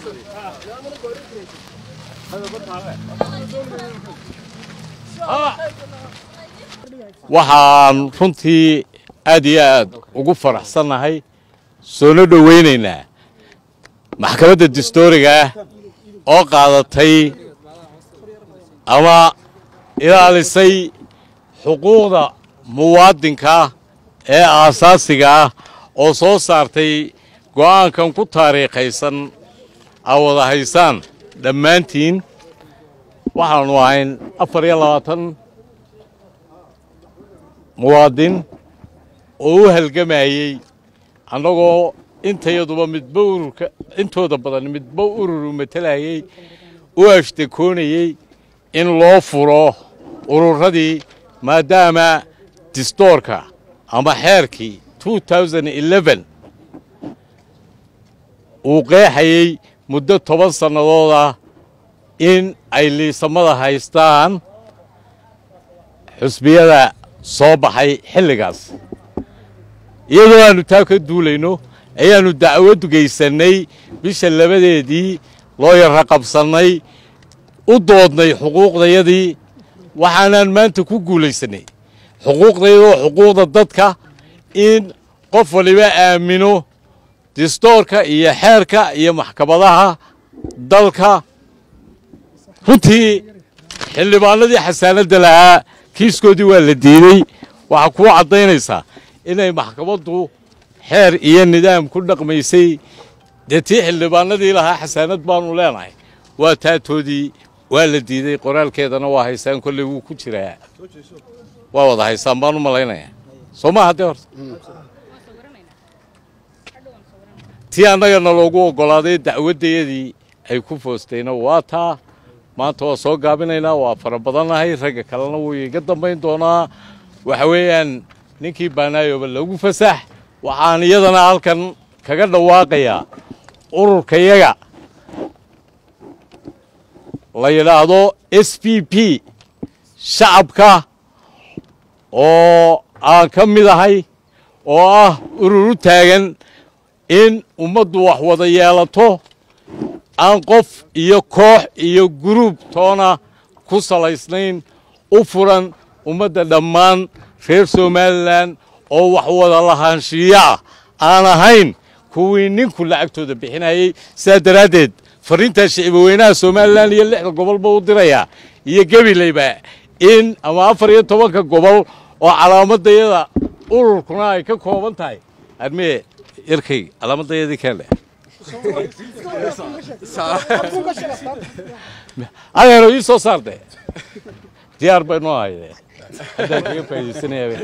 waxaan runtii aad iyo aad ugu faraxsannahay soona dhowaynaynaa maxkamadda dastooriga ah oo qaadatay ama ilaalisay xuquuqda muwaadinka ee aasaasiga ah oo soo saartay go'aankan ku taariikhaysan aa wada haysaan dhammaantiin waxaanu ahayn afar iyo labaatan muwaadin oo u halgamayey annagoo intayaduba midba ururka intooda badan midba ururu matelayey u ashtakoonayey in loo furo ururadii maadaama distoorka ama xeerkii uu qeexayey muddo toban sannadooda in ay liisamada haystaan xusbiyada soo baxay xilligaas iyadoo aannu taa ka duulayno ayaannu dacwad gaysannay bisha labadeedii loo yarra qabsannay u doodnay xuquuqdayadii waxaanaan maanta ku guulaysannay xuquuqdayadoo xuquuqda dadka in qof waliba aamino distoorka iyo xeerka iyo maxkamadaha dalka runtii xildhibaanadii xasaanadda lahaa kiiskoodii waa la diidey waxaa kuu caddaynaysaa inay maxkamaddu xeer iyo nidaam ku dhaqmaysay dee tii xildhibaanadii lahaa xasaanad baanu leenahay waa taatoodii waa la diiday qoraalkeedana waa haysaan kolley wuu ku jiraa waa wada haysaan baan u malaynaya soo maaha dee horta tii annagana loogu oggolaaday dacwaddayadii ay ku foostayna waa taa maanta waa soo gaabinaynaa waa fara badannahay ragga kalena wuu iga dambayn doonaa waxa weeyaan ninkii baanaayoba lagu fasax waxaan iyadana halkan kaga dhawaaqayaa ururkayaga la yidhaahdo s p p shacabka oo aan ka mid ahay oo ah urur u taagan in ummaddu wax wada yeelato aan qof iyo koox iyo guruub toona ku salaysnayn u furan ummadda dhammaan reer somalilan oo wax wada lahaanshiiyo ah aan ahayn kuwii ninku lacagtooda bixinayey sidaa daraaddeed farriintaa shicibaweynaha somalilan iyo lixda gobolba u dirayaa iyo gebilayba in ama afar iyo tobanka gobol oo calaamadayada ururkuna ay ka kooban tahay armee yarkay calaamadayadii keendhe adeero ii soo saarde diyaar bay noo hayde haddaan kaga faa'idaysanayaa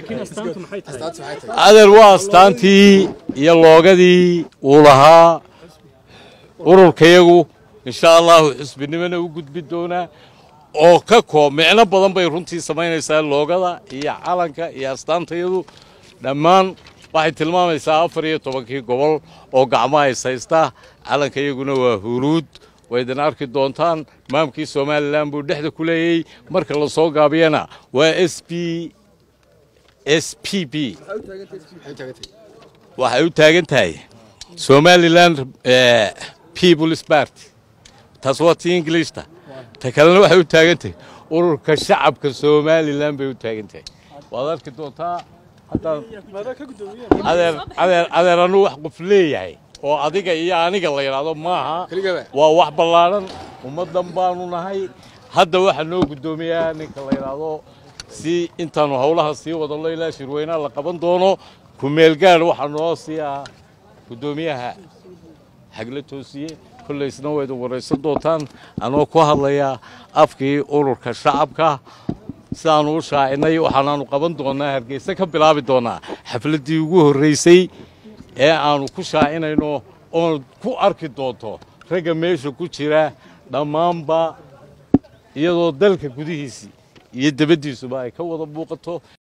adeer waa astaantii iyo loogadii uu lahaa ururkayagu insha allahu xusbinimona u gudbi doonaa oo ka koob micno badan bay runtii samaynaysaa loogada iyo calanka iyo astaantayadu dhammaan waxay tilmaamaysaa afar iyo tobankii gobol oo gacmaha is haysta calanka iyaguna waa huruud waydin arki doontaan maamkii somalilan buu dhexda ku leeyey marka la soo gaabiyana waa s b s p b waxay u taagan tahay somalilan peoples party taas waa tii ingiliishta ta kalena waxay u taagan tahay ururka shacabka somalilan bay u taagan tahay waad arki doontaa haddaan adeer adeer adeer anuu wax qof leeyahay oo adiga iyo aniga la yidhaahdo maaha waa wax ballaadhan ummaddan baanu nahay hadda waxaa noo guddoomiyaa ninka la yidhaahdo si intaanu howlaha sii wadallo ilaa shirweynaha la qaban doono ku-meelgaadh waxaa noo sii ah guddoomiyaha xagla toosiye kollaysna waa idin waraysan doontaan anoo ku hadlayaa afkii ururka shacabka sidaanu u shaacinay waxaanaanu qaban doonaa hargeysa ka bilaabi doonaa xafladdii ugu horraysay ee aanu ku shaacinayno oon ku arki doonto ragga meesha ku jira dhammaanba iyadoo dalka gudihiisii iyo debaddiisuba ay ka wada muuqato